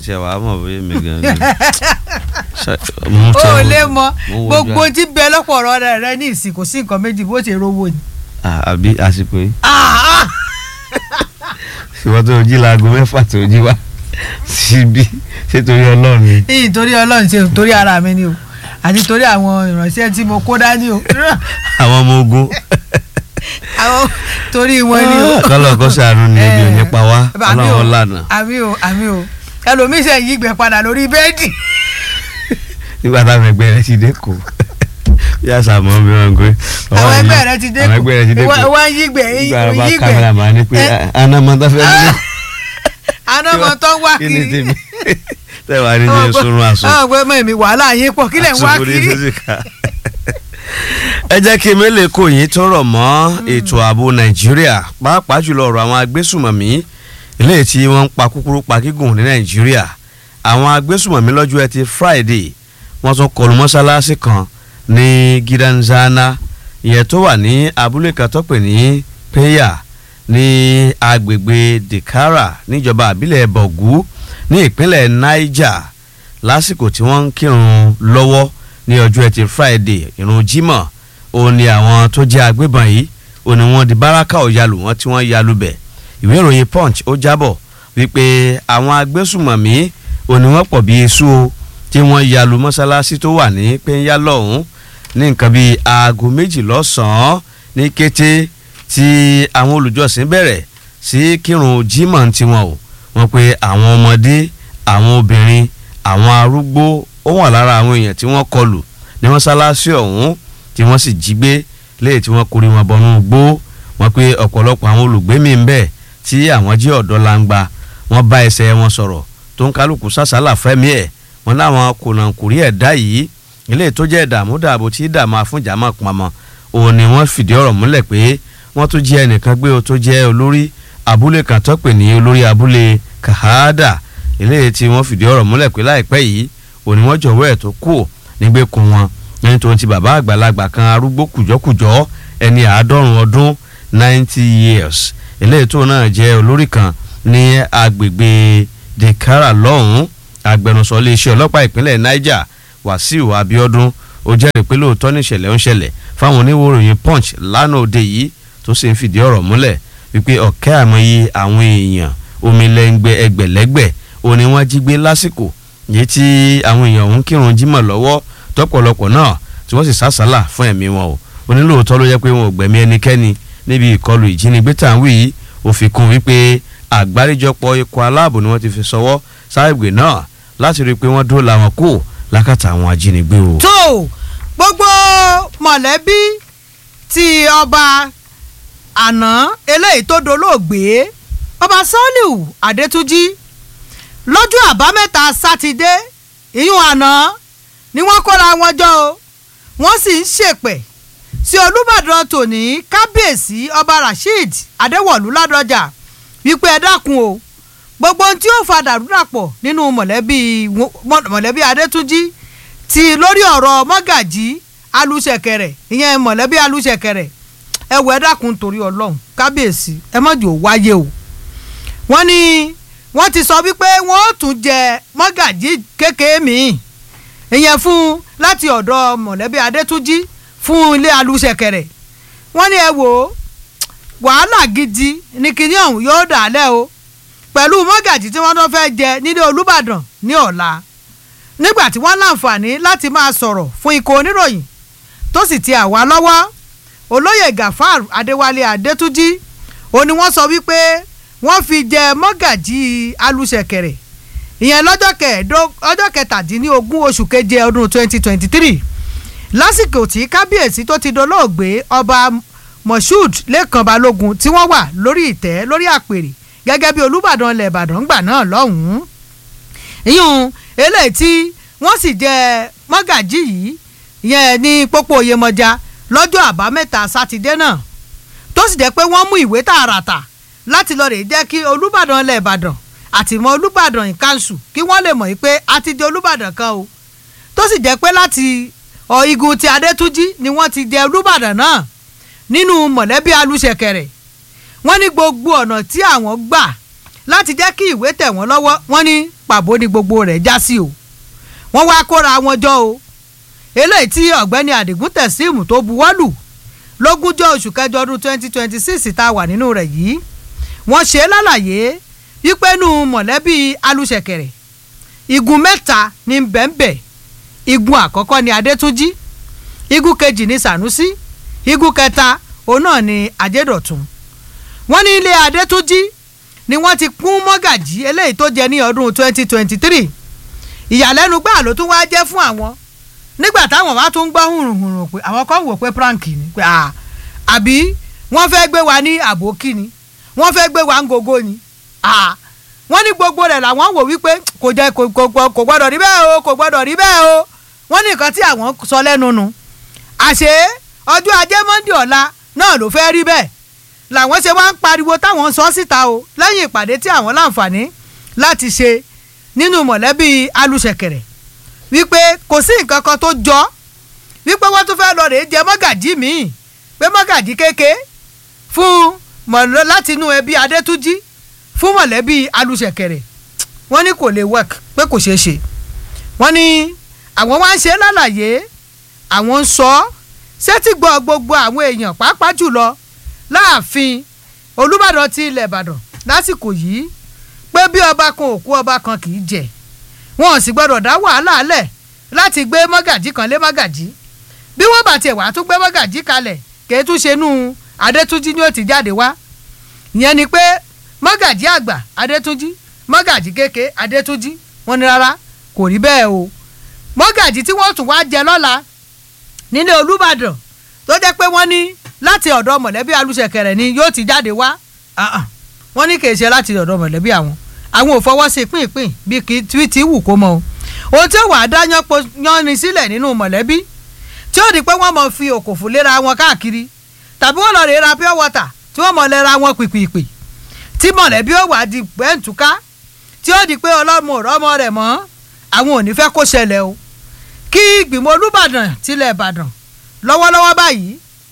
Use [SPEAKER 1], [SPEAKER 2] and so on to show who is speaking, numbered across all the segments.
[SPEAKER 1] tiẹ̀ wàá mọ̀ bóyá mi gan ni.
[SPEAKER 2] o ò lè mọ gbogbo tí bẹ lọ́pọ̀ ọ̀rọ̀ rẹ rẹ ní ìsìn kò sí nǹkan méjì bó ṣe rówó ni.
[SPEAKER 1] àbí àsìkò yìí
[SPEAKER 2] Ah, ah.
[SPEAKER 1] ìwọ́n tó jí laago mẹ́fà tó jí wá síbí ṣé torí ọlọ́run ni.
[SPEAKER 2] ní torí ọlọ́run ṣe torí ara mi ni o àti torí àwọn ìránṣẹ́ tí mo kó dání o
[SPEAKER 1] àwọn ọmọ ogun
[SPEAKER 2] àwọn torí wọn ni o.
[SPEAKER 1] kọ́lọ̀ kó ṣàánú ni ebi ò ní pa wá
[SPEAKER 2] àmì o
[SPEAKER 1] ọlọ́run lànà
[SPEAKER 2] àmì o àmì o ẹlòmíín ṣe yí gbẹ padà lórí bẹ́ẹ̀dì.
[SPEAKER 1] nígbà táwọn ẹgbẹ́ rẹ ti dé kó yà sàmọ́ bí wọ́n ń gbé.
[SPEAKER 2] àwọn ẹgbẹ́ rẹ ti dé
[SPEAKER 1] àwọn ẹgbẹ́ rẹ ti dé kó
[SPEAKER 2] kù wọ́n yí gbẹ
[SPEAKER 1] nígbà bá
[SPEAKER 2] yí
[SPEAKER 1] kámẹ́rà
[SPEAKER 2] gbẹ
[SPEAKER 1] máa ní pé anamọ́tà fẹ́ mi.
[SPEAKER 2] àná ọmọ tó ń wá
[SPEAKER 1] kí ni
[SPEAKER 2] kiri.
[SPEAKER 1] tèmi tẹ́wàá ní jẹ́ sunrun àsùn.
[SPEAKER 2] àwọn ọgbẹ́ mọ̀ mi wàhálà yín pọ̀ kílẹ̀ ń wá
[SPEAKER 1] Àsùnwòn ní
[SPEAKER 2] kiri.
[SPEAKER 1] físíkà. ẹ jẹ́ kí mélòó kò yín tó rọ̀ mọ́ ètò ààbò nàìjíríà pàápàá jùlọ ọ̀rọ̀ àwọn agbésùmọ̀mí eléyìí tí wọ́n ń pa kúkúrú pa gígùn ní nàìjíríà àwọn agbésùmọ̀mí lọ́jọ́ ẹtì friday wọ́n tún kọlù mọ́ṣáláṣí kan ní gidanzana ìyẹn tó wà ní abúlé kan tó pè ní peya ní agbègbè dekara níjọba àbílẹ̀ bọ̀gú ní ìpínlẹ̀ niger lásìkò tí wọ́n ń kírun lọ́wọ́ ní ọjọ́ ẹtì friday ìrun jímọ̀ òun ni àwọn tó jẹ́ agbébọn yìí òun ni wọ́n di báràkà ọ̀yàlù wọn tí wọ́n yalu bẹ̀ ìwé ìròyìn punch ó jábọ̀ wípé àwọn agbésùmọ̀mí òun ni wọ́n pọ̀ bí esu o tí wọ́n yalu mọ́sálásí tó wà ní pẹ́ńyà lọ́hùn ní nǹkan bíi aago méjì lọ́sàn-án ní kété tí àwọn olùjọ́sìn bẹ̀rẹ̀ sí kírun jímọ̀ tiwọn o wọ́n pe àwọn ọmọdé àwọn obìnrin àwọn arúgbó ó wà lára àwọn èèyàn tí wọ́n kọlù ní mọ́sálásí ọ̀hún tí wọ́n sì jí gbé léyìí tí wọ́n kórè wọn bọnú gbó wọ́n pe ọ̀pọ̀lọpọ̀ àwọn olùgbé mi ń bẹ tí àwọn jí ọ̀dọ́ langba wọ́n bá ẹsẹ̀ wọn sọ̀rọ̀ tó ń kálukú sàṣàlà fẹ́mi ẹ̀ wọ́n láwọn kùnàkùnrí ẹ̀dá yìí ilé tó jẹ́ ìdààmú dààbò tí dààmú àfúnjàmọ́ pamọ́ òun ni wọ́n fìdí ọ̀rọ̀ múlẹ̀ pé wọ́n tún jẹ́ ẹnìkan gbé o tó jẹ́ olórí abúlé kan tó pè ní olórí abúlé kahada ilé tí wọ́n fìdí ọ̀rọ̀ múlẹ̀ pé láìpẹ́ yìí òní wọ́n jọ̀wọ́ ẹ̀ tó kù nígbèkùn wọn ẹni tó ń ti bàbá àgbàlagbà kan arúgbó kùjọ́kùjọ́ ẹni àádọ́rùn ọdún ninety years eléyìí tó náà jẹ́ olórí kan ní agbègbè dekara lọ́hùn-ún agbẹnusọ iléeṣẹ́ ọlọ́pàá ìpínlẹ̀ niger wàsíù abiodun ó jẹ́rìí pé lóòótọ́ níṣẹ̀lẹ̀ ń ṣẹlẹ̀ fáwọn oníwòròyìn punch lánàá òde yìí tó sì ń fìdí ọ̀rọ̀ múlẹ̀ wípé ọ̀kẹ́ àmọye àwọn èèyàn omilẹ́ngbẹ́ ẹgbẹ̀lẹ́gbẹ̀ òní wọ́n jí gbé lásìkò yìí tí àwọn èèyàn ń kírun jímọ̀ lọ́wọ́ tọ́pọ̀lọpọ̀ náà tí wọ́n sì sásàlà fún ẹ̀mí wọn o onílòótọ́ ló yẹ pé wọn ò gbẹ̀mí ẹnikẹ́ni níbi ìkọlù ìjínigbé tá à ń wí yìí ó fi kún wípé àgbáríjọpọ̀ ikọ̀ aláàbò ni wọ́n ti fi sọwọ́ sáàgbè náà láti rí i pé wọ́n dóòlà wọn kú lákàtà àwọn ajínigbé o.
[SPEAKER 2] tó gbogbo mọ̀lẹ́bí tí ọba àná eléyìí tó dolóògbé ọba Sàlíù Adétúnjì lọ́jọ́ àbámẹ́ta sátidé ìyún àná ni wọ́n kóra wọn jọ o wọ́n sì ń ṣèpẹ̀ sí Olúbàdàn tòní kábíyèsí ọba Rasheed Adéwọ̀lú Ládọjà wípé ẹ dákun o gbogbo ohun tí ó fa dàrúdàpọ̀ nínú mọ̀lẹ́bí mọ̀lẹ́bí Adétúnjì ti lórí ọ̀rọ̀ mọ́gàjí alùsẹ̀kẹ̀rẹ̀ ìyẹn mọ̀lẹ́bí alùsẹ̀kẹ̀rẹ̀ ẹ wọ ẹ dákun torí Ọlọ́run kábíyèsí ẹ má jò wáyé o wọ́n ní wọ́n ti sọ wípé wọ́n ó tún jẹ mọ́gàjí kékeré míì ìyẹn fún láti ọ̀dọ̀ mọ̀lẹ́bí Adétúnjì fún ilé alùsẹ̀kẹ̀rẹ̀ wọ́n ní ẹ wò ó wàhálà gidi ní kinní ọ̀hún yóò dàálẹ̀ o pẹ̀lú mọ́gàjí tí wọ́n tó fẹ́ jẹ nílé Olúbàdàn ní ọ̀la nígbà tí wọ́n láǹfààní láti máa sọ̀rọ̀ fún ikọ̀ oníròyìn tó sì ti àwa lọ́wọ́ olóyè Gafar Adéwálé Adétúnjì ó ní wọ́n sọ wípé wọ́n fi jẹ mọ́gàjí alùsẹ̀kẹ̀rẹ̀ ìyẹn lọ́jọ́ ọjọ́ kẹtàdínlógún oṣù keje ọdún twenty twenty three lásìkò tí kábíyèsí tó ti dolóògbé ọba Moshood Lẹ́kàn Balógun tí wọ́n wà lórí ìtẹ́ lórí àpèrè gẹ́gẹ́ bí Olúbàdàn ilẹ̀ Ìbàdàn gbà náà lọ́hùn-ún ìyún eléyìí tí wọ́n sì jẹ mọ́gàjí yìí yẹn ní pópó Oyèmọjà lọ́jọ́ àbámẹ́ta sátidé náà tó sì jẹ́ pé wọ́n mú ìwé tààràtà láti lọ rè jẹ́ kí Olúbàdàn ilẹ̀ Ìbàdàn àtìmọ́ Olúbàdàn ìkànṣù kí wọ́n lè mọ̀ pé a ti di Olúbàdàn kan o tó sì jẹ́ pé láti ọ igun ti Adétúnjì ni wọ́n ti jẹ Olúbàdàn náà nínú mọ̀lẹ́bí alùsẹ̀kẹ̀rẹ̀ wọ́n ní gbogbo ọ̀nà tí àwọn gbà láti jẹ́ kí ìwé tẹ̀ wọ́n lọ́wọ́ wọ́n ní pàbó ni gbogbo rẹ̀ já sí o wọ́n wá kóra wọn jọ o eléyìí tí ọ̀gbẹ́ni àdìgún tẹ̀síìmù tó buwọ́lù lógúnjọ́ oṣù kẹjọ ọdún twenty twenty six tá a wà nínú rẹ̀ yìí wọ́n ṣe é lálàyé wípé nù mọ̀lẹ́bí alùṣẹ̀kẹ̀rẹ̀ igun mẹ́ta ní bẹ́ẹ̀nbẹ́ igun àkọ́kọ́ ni adétúnjì igun kejì ní sànúsí igun kẹta òun náà ni ajédọ̀tun wọ́n ní ilé adétúnjì ni wọ́n ti kún mọ́gàjí eléyìí tó jẹ ní ọdún twenty twenty three ìyàlẹ́nu gbà ló tún wá jẹ́ fún àwọn nígbà táwọn wá tún gbọ́ hùrùhùrù pé àwọn kan wò pé prank ni pé à àbí wọ́n fẹ́ gbé wa ní àbókí ni wọ́n fẹ́ gbé wa ń gogo ni à wọ́n ní gbogbo rẹ̀ làwọn wò wípé kò jẹ́ kò kò kò gbọ́dọ̀ rí bẹ́ẹ̀ o kò gbọ́dọ̀ rí bẹ́ẹ̀ o wọ́n ní nǹkan tí àwọn sọ lẹ́nu nu àṣé ọjọ́ ajé monde ọ̀la náà ló fẹ́ rí bẹ́ẹ̀ làwọn ṣe wá ń pariwo táwọn sọ síta o lẹ́yìn ìpàdé tí àwọn láǹfààní láti ṣe nínú mọ̀lẹ́bí alùṣẹ̀kẹ̀rẹ̀ wípé kò sí nǹkan kan tó jọ wípé wọ́n tún fẹ́ lọ rèé jẹ mọ́gàjí míì pé mọ́gàjí kéke fún mọ̀lẹ́ láti inú ẹbí adétúnjì fún mọ̀lẹ́bí alùṣẹ̀kẹ̀rẹ̀ wọ́n ní kò lè work pé kò ṣeé ṣe wọ́n ní àwọn wá ń ṣe lálàyé àwọn ń sọ sétí gbọ́ gbogbo àwọn èèyàn pàápàá jùlọ láàfin olùbàdàn ti ilẹ̀ ìbàdàn lásìkò yìí pé bí ọba kan òkú ọba kan kì í jẹ wọn ò sì gbọdọ̀ dá wàhálà lẹ̀ láti gbé mọ́gàjí kan lé mọ́gàjí bí wọ́n bá tiẹ̀ wá tún gbé mọ́gàjí kalẹ̀ kì í tún ṣe nú adétúnjì ni ó ti jáde wá ìyẹn ni pé mọ́gàjí àgbà adétúnjì mọ́gàjí kéke adétúnjì wọ́n ní rárá kò rí bẹ́ẹ̀ o mọ́gàjí tí wọ́n tún wá jẹ lọ́la nílé olúbàdàn tó jẹ́ pé wọ́n ní láti ọ̀dọ̀ mọ̀lẹ́bí alùṣẹ̀kẹ̀rẹ̀ ni yóò ti jáde wá wọ́n ní kì í ṣe láti ọ̀dọ̀ mọ̀lẹ́bí àwọn àwọn ò fọwọ́ sí pínpín bí kì í ti wù kó mọ o ohun tí ó wà á dá yánni sílẹ̀ nínú mọ̀lẹ́bí tí ó di pé wọ́n mọ̀ fi òkòfò léra wọn káàkiri tàbí wọ́n lọ rè ra pure water tí wọ́n mọ̀ lẹ́ra wọn pìpìpì tí mọ̀lẹ́bí ó wà á di pẹ́ǹtùká tí ó di pé ọlọ́mọ ọ̀rọ̀mọ rẹ̀ mọ́ àwọn ò ní fẹ́ kó ṣẹlẹ̀ o kí ìgbìmọ̀ olúbàdàn tilẹ̀ ìbàdàn lọ́wọ́lọ́wọ́ báyìí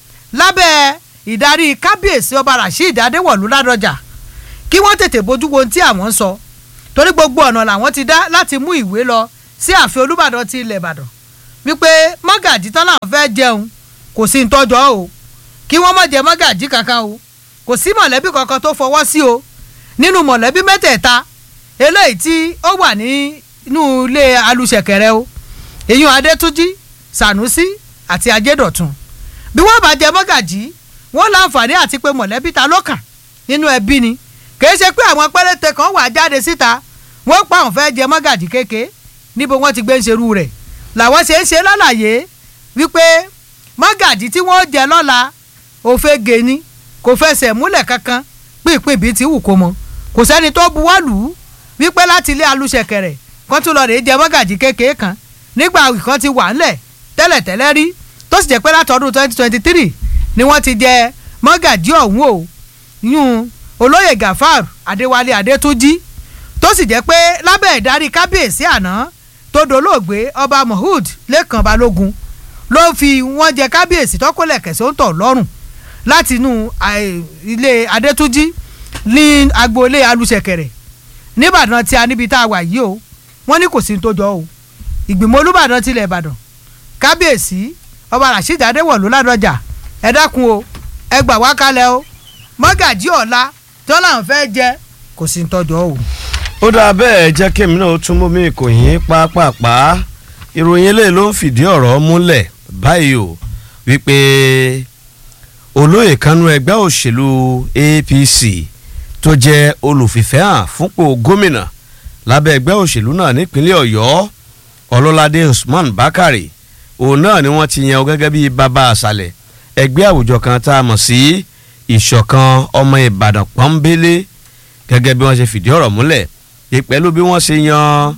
[SPEAKER 2] lábẹ́ ìdarí kábíyèsí ọba rasheed adéwọ̀lú ládọjà kí wọ́n tètè bójú wo ohun tí àwọn ń sọ torí gbogbo ọ̀nà làwọn ti dá láti mú ìwé lọ sí ààfin olúbàdàn ti ilẹ̀ ìbàdàn wípé mọ́gàjí tán làwọn fẹ́ jẹun kò sí ntọ́jọ́ o kí wọ́n má jẹ mọ́gàjí kankan o kò sí mọ̀lẹ́bí kankan tó fọwọ́ sí o nínú mọ̀lẹ́bí mẹ́tẹ̀ẹ̀ta eléyìí tí ó wà nínú ilé alùṣẹ̀kẹ̀rẹ̀ o èyí adétúnjì sànúsí àti ajédọ̀tun bí wọ́n bá jẹ mọ́gàjí wọ́n láǹfààní àti pé mọ̀lẹ́bí ta ló kàn nínú ẹbí ni kìí ṣe pé àwọn péréte kan wà jáde síta wọ́n pa àwọn fẹ́ jẹ mọ́gàjí kéke níbo wọ́n ti gbé ń ṣerú rẹ̀ làwọn ṣe ń ṣe lálàyé wípé mọ́gàjí tí wọ́n jẹ lọ́la òfegè ni kò fẹsẹ̀ múlẹ̀ kankan pínpín bíi ti wù kó mọ kò sẹ́ni tó buwọ́ lù ú wípé láti ilé alùṣẹ̀kẹ̀rẹ̀ kan tún lọ rèé jẹ mọ́gàjí kéke kan nígbà kan ti wà ńlẹ̀ tẹ́lẹ̀tẹ́lẹ̀ rí tó sì jẹ́ pé látọdún twenty twenty three ni wọ́n ti jẹ mọ́gàjí ọ̀hún o yún olóyè gafar adéwálé adétúnjì tó sì jẹ́ pé lábẹ́ ìdarí kábíyèsí àná tó dolóògbé ọba mohud lẹ́kàn balógun ló fi wọ́n jẹ kábíyèsí tọ́kọ́lẹ̀ kẹsàn án tọ̀ lọ́rùn láti inú ilé adétúnjì ní agboolé alùṣẹ̀kẹ̀rẹ̀ nìbàdàn tí a níbi tá a wà yìí o wọ́n ní kò sí ní tó jọ o ìgbìmọ̀ olúbàdàn tilẹ̀ ìbàdàn kábíyèsí ọba rasheed adéwọ̀lú ládọjà ẹ dákun o ẹ gbà wá kalẹ̀ o mọ́gàjí ọ̀la tó láwọn fẹ́ jẹ kò sí tọ́jọ́ o.
[SPEAKER 1] ó dáa bẹ́ẹ̀ jẹ́ kémi náà tún mú mi kò yín pápápá ìròyìn eléyìí ló ń fìdí ọ̀rọ̀ múlẹ̀ báyìí o wípé olóyè kanú ẹgbẹ́ òṣèlú APC tó jẹ́ olùfìfẹ́ hàn fúnpò gómìnà lábẹ́ ẹgbẹ́ òṣèlú náà nípínlẹ̀ ọ̀yọ́ ọlọ́ládé usman bakare òun náà ni wọ́n ti yan o gẹ́gẹ́ bíi bàbá àṣàlẹ̀ ẹgbẹ́ àwùjọ kan tá a mọ̀ sí ìṣọ̀kan ọmọ ìbàdàn pọ́nbélé gẹ́gẹ́ bí wọ́n ṣe fìdí ọ̀rọ̀ múlẹ̀ pẹ̀lú bí wọ́n ṣe yan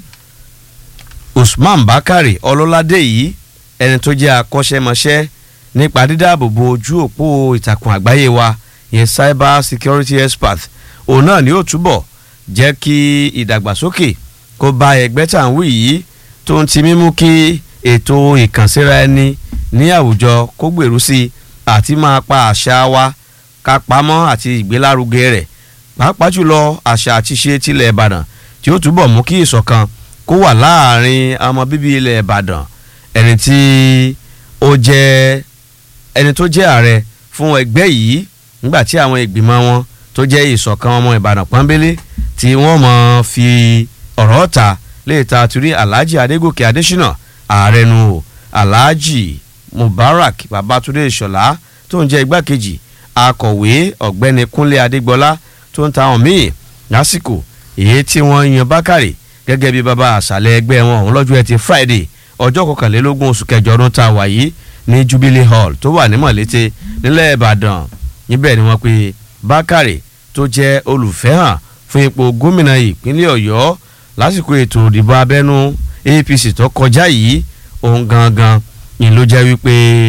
[SPEAKER 1] usman bakare ọlọ́ládé yìí ẹni tó jẹ́ akọ́ṣẹ́mọṣẹ́ nípa dídáàbòbò ojú òpó ìtàkùn àgbáyé wa yẹn cyber security expert òun náà ni ó túbọ̀ jẹ́ kí ìdàgbàsókè kó bá ẹgbẹ́ tá à ń wí yìí tó ń ti mímú kí ètò ìkànsíra ẹni ní àwùjọ kó gbèrú sí i àti máa pa àṣà wa ká pamọ́ àti ìgbélárugẹ rẹ̀ pàápàá jùlọ àṣà àti ṣe tilẹ̀ ìbàdàn tí ó túbọ̀ mú kí ìṣọ̀kan kó wà láàrin ọmọ bíbí ilẹ̀ ìbàdàn ẹni tí ó jẹ́ ẹni tó jẹ́ ààrẹ fún ẹgbẹ́ yìí nígbà tí àwọn ìgbìmọ̀ wọn tó jẹ́ ìṣọ̀kan ọmọ ìbàdàn pọ́nbélé tí wọ́n mọ̀ fi ọ̀rọ̀ ta lè ta àtúrí alhaji adégòkè adésínà ààrẹ nu o alhaji mubarak babatunde ìṣọ̀lá tó ń jẹ́ igbákejì akọ̀wé ọ̀gbẹ́ni kúnlé adégbọlá tó ń ta àwọn míì lásìkò èyí tí wọ́n yan bákàrè gẹ́gẹ́ bí bàbá àṣàlẹ̀ ẹgbẹ́ wọn òun lọ́jọ́ ẹtì friday ọjọ́ kọkànlélógún oṣù kẹjọ ọdún tá a wà yìí ní jubilee hall tó wà ní mọ̀lété nílẹ̀ ìbàdàn níbẹ̀ ni wọ́n pe bákàrè tó jẹ́ olùfẹ́hàn fún ipò gómìnà ìpínlẹ̀ ọ̀yọ́ lásìkò ètò ìdìbò abẹ́nú apc tó kọjá yìí òun gangan ni ló jẹ́ wípé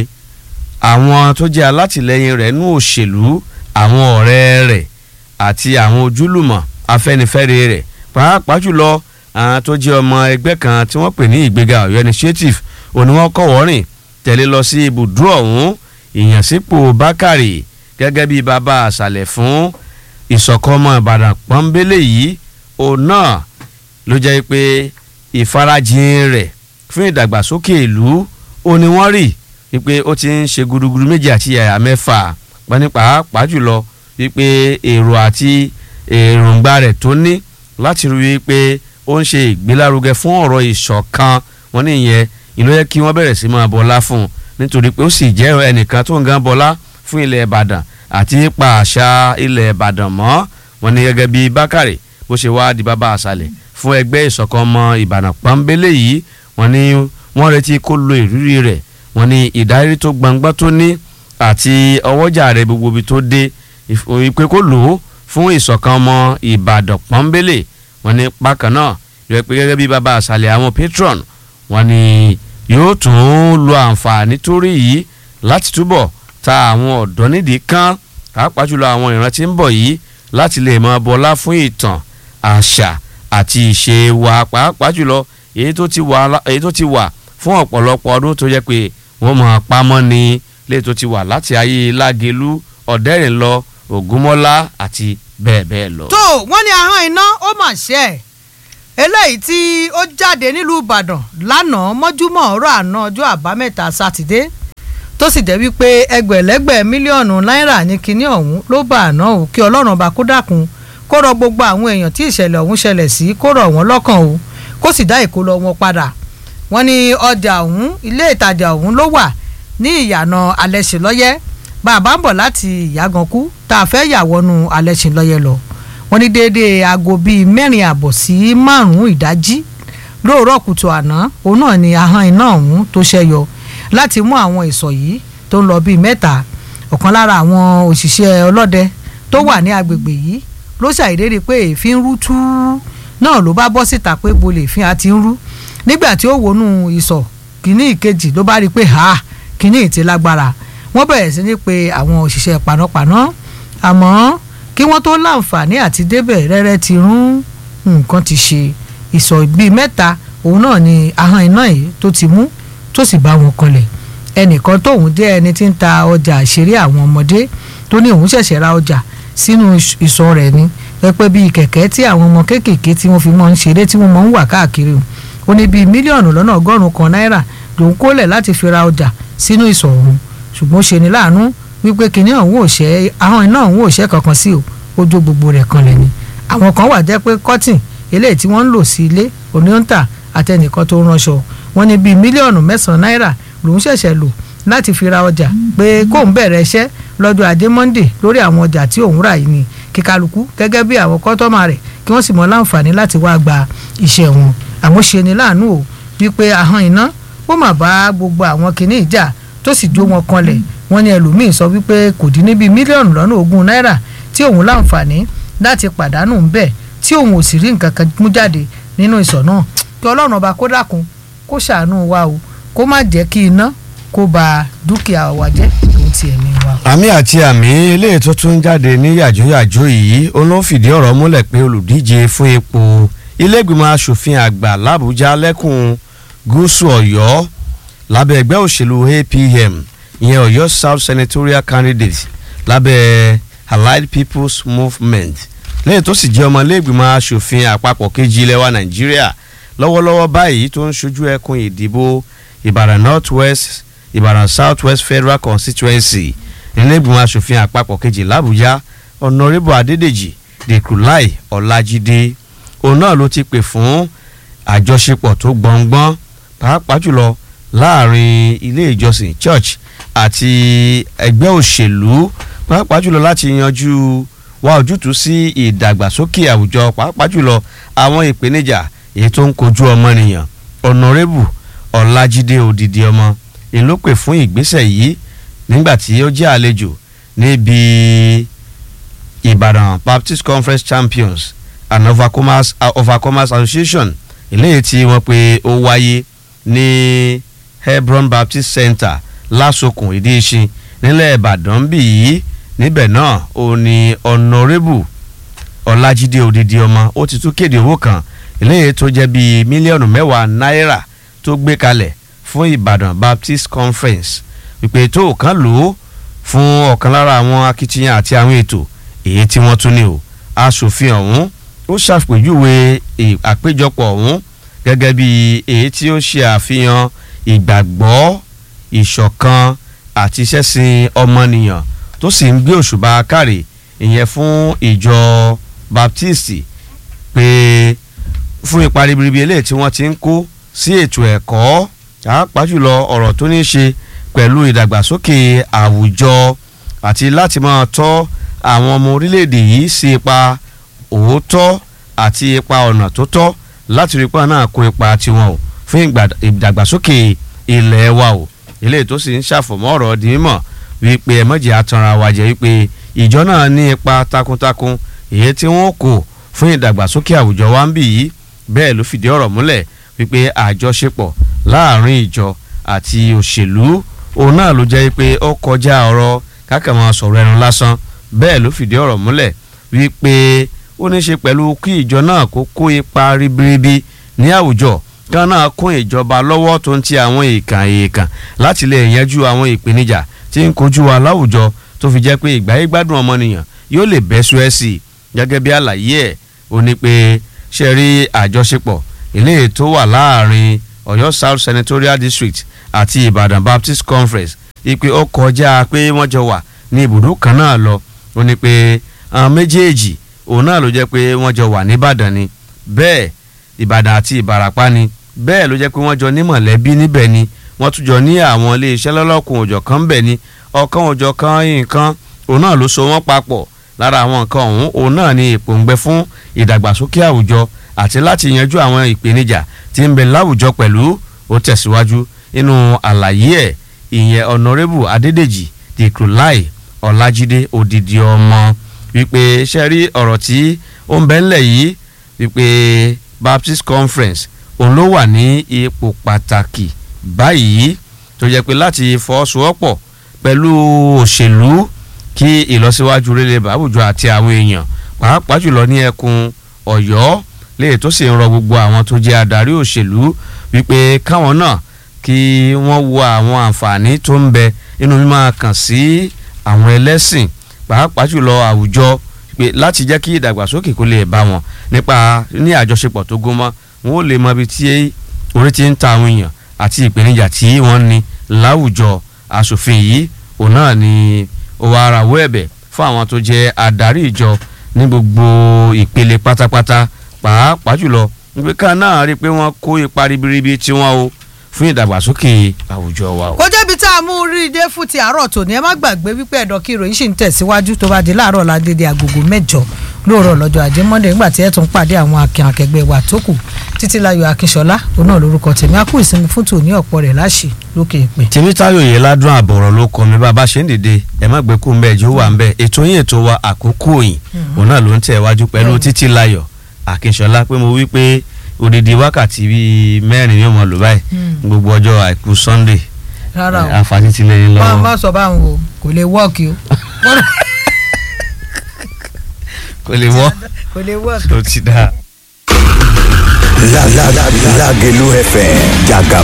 [SPEAKER 1] àwọn tó jẹ́ alátìlẹyìn rẹ̀ nú òṣèlú àwọn ọ̀rẹ́ rẹ̀ àti àwọn ojúlùmọ̀ afẹ́nifẹ́re rẹ̀ pàápàá jùlọ àwọn tó jẹ́ ọmọ ẹgbẹ́ kan tí wọ́n pè ní ìgbéga ọ̀yọ́ initiative òní wọ́n kọ̀wọ́ rìn tẹ̀lé lọ sí ibùdó ọ̀hún ìyànsípò bákàrè gẹ́gẹ́ bí bàbá àṣàlẹ̀ fún ìṣọ̀kan ọmọ ìbàdàn pọ́nbélé yìí òun náà ló jẹ́ pé ìfarajìn rẹ̀ fún ìdàgbàsókè ìlú ó ní wọ́n rí wípé ó ti ń ṣe gudugudu méjì àti yàyà mẹ́fà wọ́n ní pàápàá jùlọ wípé èrò àti èròǹgbà rẹ̀ tó ní láti rí wípé ó ń ṣe ìgbélárugẹ fún ọ̀rọ̀ ìṣọ̀kan wọn ní ìyẹn ìlú yẹ kí wọ́n bẹ̀rẹ̀ sí máa bọlá fún un nítorí pé ó sì jẹ́ ẹnìkan tó ń gan bọlá fún ilẹ̀ ìbàdàn àti pa àṣà ilẹ̀ ìbàdàn mọ́ wọn ní gẹ́gẹ́ bí bákàrè bó ṣe wá di bàbá àṣàlẹ̀ fún ẹgbẹ́ ìṣọ̀kan ọmọ ìbàdàn pọ́nbélé yìí wọn ní wọ́n retí kó lo ìrírí rẹ̀ wọn ní ìdarí tó gbangba tó ní àti ọwọ́jà rẹ̀ gbogbo ibi tó dé ìpè kó lò ó fún ìṣọ̀kan ọmọ ìbàdàn pọ́nbélé wọn ní bákan náà yọ pé gẹ́gẹ́ bí bàbá àṣàlẹ̀ àwọn patron wọn ní yóò tún lo àǹfààní tó rí yìí láti túbọ̀ ta àwọn ọ̀dọ́ nídìí kan pàápàá jùlọ àwọn ìran tí ń bọ̀ yìí láti lè mọ bọlá fún ìtàn àṣà àti ìṣe wa pàápàá jùlọ èyí tó ti wà èyí tó ti wà fún ọ̀pọ̀lọpọ̀ ọdún tó jẹ́ pé wọ́n mọ̀ pamọ́ ni lè tó ti wà láti ayé lágelú ọ̀dẹ́rìnlọ ògúnmọ́lá àti bẹ́ẹ̀ bẹ́ẹ̀ lọ.
[SPEAKER 2] tó wọ́n ní ahọ́n iná ó mà ṣe ẹ̀ eléyìí tí ó jáde nílùú ìbàdàn lánàá mọ́júmọ́ ọ̀rọ̀ àná ọjọ́ àbámẹ́ta sátidé tó sì jẹ́ wípé ẹgbẹ̀lẹ́gbẹ̀ mílíọ̀nù náírà ní kinní ọ̀hún ló bá àná o kí ọlọ́run ọba kó dákun kó rọ gbogbo àwọn èèyàn tí ìṣẹ̀lẹ̀ ọ̀hún ṣẹlẹ̀ sí kó rọ̀ wọ́n lọ́kàn o kó sì dá ìkólọ wọn padà wọ́n ní ọjà ọ̀hún ilé ìtajà ọ̀hún ló wà ní ìyànà alẹ́sìnlọ́yẹ́ bàbá ń bọ̀ láti ìyàgànkú tá a fẹ́ yà wọnú alẹ́sìnlọ́yẹ́ lọ wọ́n ní déédéé aago bíi mẹ́rin àbọ̀ sí márùn-ún ìdájí lóòrọ̀ kùtù àná òun náà ni ahọ́n iná ọ̀hún tó ṣẹ́yọ láti mú àwọn ìsọ̀ yìí tó ń lọ bíi mẹ́ta ọ̀kan lára àwọn òṣìṣẹ́ ọlọ́dẹ tó wà ní agbègbè yìí ló ṣàìdérí pé èéfín rú tú náà ló bá bọ́ síta pé bolè èéfín á ti ń rú nígbà tí ó wọnú ìsọ̀ kìíní ìkejì ló bá rí i pé ha kìíní ìtì lágbára wọ́n bẹ̀rẹ̀ sí ní pé àwọn òṣìṣẹ́ panápaná àmọ́ kí wọ́n tó láǹfààní àti débẹ̀ rẹ́rẹ́ ti rún nǹkan ti ṣe ìsọ̀ bíi mẹ́ta òun náà ni ahọ́n iná yìí tó ti mú tó sì bá wọn kanlẹ̀ ẹnìkan tóun jẹ́ ẹni tí ń ta ọjà àṣírí àwọn ọmọdé tó ní òun ṣẹ̀ṣẹ̀ ra ọjà sínú ìsọ̀ rẹ̀ ni pẹ́pẹ́ bíi kẹ̀kẹ́ tí àwọn ọmọ kéékèèké tí wọ́n fi mọ́ ń ṣeré tí wọ́n mọ́ ń wà káàkiri ó ní bíi mílíọ̀nù lọ́nà ọgọ́rùn-ún kan náírà lòun kólẹ̀ láti fi ra ọjà sínú ìsọ̀ ọ̀hún ṣùgbọ́n ó ṣe ní láàánú wípé kinní ọ̀hún ò ṣẹ́ ahọ́n iná ọ̀hún ò ṣẹ́ kankan sí o ó jó gbogbo rẹ̀ kanlẹ̀ ni àwọn kan wà jẹ́ pé cotton eléyìí tí wọ́n ń lò sí ilé oníyọ̀ǹtà àtẹnìkan tó ránṣọ wọ́n ní bíi mílíọ̀nù mẹ́sàn-án náírà lòun ṣẹ̀ṣẹ̀ lò láti fi ra ọjà pé kóun bẹ̀rẹ̀ iṣẹ́ lọ́jọ́ ajé monde lórí àwọn ọjà tí òun rà yìí ni kíkálukú gẹ́gẹ́ bí àwọn kọ́tọ́mà rẹ̀ kí wọ́n sì mọ láǹfààní láti wá gba iṣẹ́ wọn àmọ́ ṣe ni láàánú o wípé ahọ́n iná ó mà bá gbogbo àwọn kinní ìjà tó sì jó wọn kanlẹ̀ wọ́n ní ẹlòmíín sọ wípé kò dín ní bíi mílíọ̀nù lọ́nà ogún náírà tí òun láǹfààní láti pàdánù ń bẹ̀ tí òun ò sì rí nǹkan kan mú jáde nínú ìsọ̀ náà kí ọlọ́run ọba kó dákun kó ṣàánú wa o kó má jẹ́ kí iná kó ba dúkìá wa jẹ́ òun ti ẹ̀mí wa.
[SPEAKER 1] àmì àti àmì eléyìí tó tún jáde ní yàjóyàjó yìí ó ló fìdí ọ̀rọ̀ múlẹ̀ pé olùdíje fún ipò ilégbìmọ̀ asòfin àgbà làbújá lẹ́kùn gúúsù ọ̀yọ́ lábẹ́ ẹgbẹ́ òṣèlú apm ìyẹn ọ̀yọ́ south senatorial candidate lábẹ́ allied people's movement lẹ́yìn tó sì jẹ́ ọmọlẹ́gbìmọ̀ asòfin àpapọ̀ kejì ilẹ̀ wa nàìjíríà lọ́wọ́lọ́wọ́ báyìí tó ń ṣojú ẹkùn ìdìbò ìbàdàn north west ìbàdàn south west federal constituency nílẹ̀gbìmọ̀ asòfin àpapọ̀ kejì làbújá ọ̀nàrẹ́bù adédèjì dèkùláì ọ̀làjídé òun náà ló ti pè fún àjọṣepọ̀ tó gbọ̀ngbọ́n pàápàá jùlọ láàrin ilé ìjọsìn church àti ẹgbẹ́ òṣèlú pàápàá jùlọ láti yanjú wá ojútùú sí ìdàgbàsókè àwùjọ pàápàá jùlọ àwọn ìpèníjà èyí tó ń kojú ọmọnìyàn ọ̀nàrẹ́bù ọ̀làjídé òdìdí ọmọ èló pè fún ìgbésẹ̀ yìí nígbà tí ó jẹ́ àlejò níbi ìbàdàn baptist conference champions and overcomers, uh, overcomers association eléyìí tí wọ́n pe ó wáyé ní hebron baptist center lásokùn ìdíṣin nílẹ̀ ìbàdàn bí yìí níbẹ̀ náà ó ní ọ̀nàrẹ́bù ọ̀làjídé òdìdí ọmọ ó ti tún kéde owó kan eléyìí tó jẹ́ bíi mílíọ̀nù mẹ́wàá náírà tó gbé kalẹ̀ fún ìbàdàn baptist conference ìpè tó kàn lò ó fún ọ̀kan lára àwọn akitiyan àti àwọn ètò èyí tí wọ́n tún ní o aṣòfin ọ̀hún ó ṣàpèjúwe àpéjọpọ̀ ọ̀hún gẹ́gẹ́ bí èyí tí ó ṣe àfihàn ìgbàgbọ́ ìṣọ̀kan àti ìṣẹ̀sìn ọmọnìyàn tó sì ń gbé òṣùbà káre ìyẹn fún ìjọ baptist pé fún ipa ribiribi eléyìí tí wọ́n ti ń kó sí ètò ẹ̀kọ́ pàápàá jùlọ ọ̀rọ̀ tó ní í ṣe pẹ̀lú ìdàgbàsókè àwùjọ àti láti máa tọ́ àwọn ọmọ orílẹ̀-èdè yìí sí ipa òótọ́ àti ipa ọ̀nà tó tọ́ láti rí pa náà kó ipa tiwọn o fún ìdàgbàsókè ilẹ̀ wa o eléyìí tó sì ń ṣàfọ̀mọ́ ọ̀rọ̀ di mímọ̀ wípé ẹ̀mọ́jì atanra wa jẹ́ wípé ìjọ náà ní ipa takuntakun èyí tí wọ́n kò fún ìdàgbàsókè àwùjọ wa ń bì yìí bẹ́ẹ̀ ló fìdí ọ̀rọ̀ múlẹ̀ wípé àjọṣepọ̀ láàrin ìjọ àti òṣèlú òun náà ló jẹ́ pé ó kọjá ọ̀rọ̀ kákàmọ́ sọ̀rọ̀ ẹnu lásán bẹ́ẹ̀ ló fìdí ọ̀rọ̀ múlẹ̀ wípé ó ní í ṣe pẹ̀lú kí ìjọ náà kó kó ipa ribiribi ní àwùjọ kí wọ́n náà kún ìjọba lọ́wọ́ tó ń ti àwọn èèkàn èèkàn láti lè yanjú àwọn ìpèníjà tí ń kojú wa láwùjọ tó fi jẹ́ pé ìgbáyé gbádùn ọmọnìyàn yóò lè bẹ́ sú ẹ́ sí i gẹ́gẹ́ bí àlàyé ẹ̀ ó ní pé ṣe rí àjọṣepọ̀ eléyìí tó wà láàrin Ọ̀yọ́ South Senatorial District àti Ìbàdàn Baptist Conference ipe ó kọjá pé wọ́n jọ wà ní ibùdó kan náà lọ ó ní pé àwọn méjèèjì òun náà ló jẹ́ pé wọ́n jọ wà nìbàdàn ni bẹ́ẹ̀ Ìbàdàn àti Ìbàràpá ni bẹ́ẹ̀ ló jẹ́ pé wọ́n jọ ní mọ̀lẹ́bí níbẹ̀ ni wọ́n tún jọ ní àwọn iléeṣẹ́ lọ́lọ́kùn òjọ̀ kan bẹ̀ ni ọ̀kan òjọ̀ kan nǹkan òun náà ló so wọ́n papọ̀ lára àwọn nǹkan ọ̀hún òun náà ni ìpòǹgbẹ fún ìdàgbàsókè àwùjọ àti láti yanjú àwọn ìpèníjà tí ń bẹ láwùjọ pẹ̀lú ó tẹ̀síwájú nínú àlàyé ẹ̀ ìyẹn ọ̀nàrẹ́bù adédèjì dìkrúláì ọ̀làjídé òdìdí ọmọ wípé ṣe rí ọ̀rọ̀ tí ó ń bẹ ńlẹ̀ yìí wípé Baptist Conference òun ló wà ní ipò pàtàkì báyìí tó jẹ́ pé láti fọwọ́sowọ́pọ̀ pẹ̀lú òṣèlú kí ìlọsíwájú rere bàbùjọ àti àwọn èèyàn pàápàá jùlọ ní ẹkùn Ọ̀yọ́ léè tó sì ń rọ gbogbo àwọn tó jẹ́ adarí òṣèlú wípé káwọn náà kí wọ́n wo àwọn àǹfààní tó ń bẹ nínú mímọ́ kàn sí àwọn ẹlẹ́sìn pàápàá jùlọ àwùjọ pé láti jẹ́ kí ìdàgbàsókè kó lè bá wọn nípa ní àjọṣepọ̀ tó gún mọ́ wọn ò lè mọ ibi tí orí ti ń ta àwọn èèyàn àti ìpèníjà tí wọ́n ní láwùjọ aṣòfin yìí òun náà ni ó wá rawọ́ ẹ̀bẹ̀ fún àwọn tó jẹ́ adarí ìjọ ní gbogbo ìpele pátápátá pàápàá jùlọ wípé ká náà rí i pé wọ́n kó ipa ribiribi tí wọ́n o fún ìdàgbàsókè àwùjọ wa o.
[SPEAKER 2] kó jẹ́bi tá a mú rí i dé fún ti àárọ̀ tòní ẹ má gbàgbé wípé ẹ̀dọ̀ kí ìròyìn sì ń tẹ̀síwájú tó bá di láàárọ̀ ládédé agogo mẹ́jọ lóòrọ̀ lọ́jọ́ ajé monday nígbà tí ẹ tún pàdé àwọn akin akẹgbẹ́ wa tó kù títí láyọ̀ akínṣọlá òun náà lórúkọ tèmi a kú ìsinmi fún tòní ọ̀pọ̀ rẹ̀ láṣì lókè ìpè.
[SPEAKER 1] tèmítayọ̀ yìí ládùn àbọ̀rọ̀ ló kọ mi bàbá ṣe ń dìde ẹ má gbé kú ń bẹ ẹjọ́ wà ń bẹ ètò yín ètò wa àkókò òyìn òun náà ló ń tẹ̀ wájú pẹ̀lú títí láyọ̀ akínṣọlá pé mo wí pé odidi wákàtí bíi mẹ́rin yóò mọ lò báyìí gbogbo ọjọ́ àìkú sunday
[SPEAKER 2] rárá o
[SPEAKER 1] àǹfààní ti lè lọ́wọ́.
[SPEAKER 2] má má sọ báwọn o kò lè wọ́ọ̀kì o
[SPEAKER 1] kò lè wọ́
[SPEAKER 2] kò lè wọ́ọ̀kì.
[SPEAKER 1] tó ti dáa.
[SPEAKER 3] Lágẹ̀lú FM jàgàbá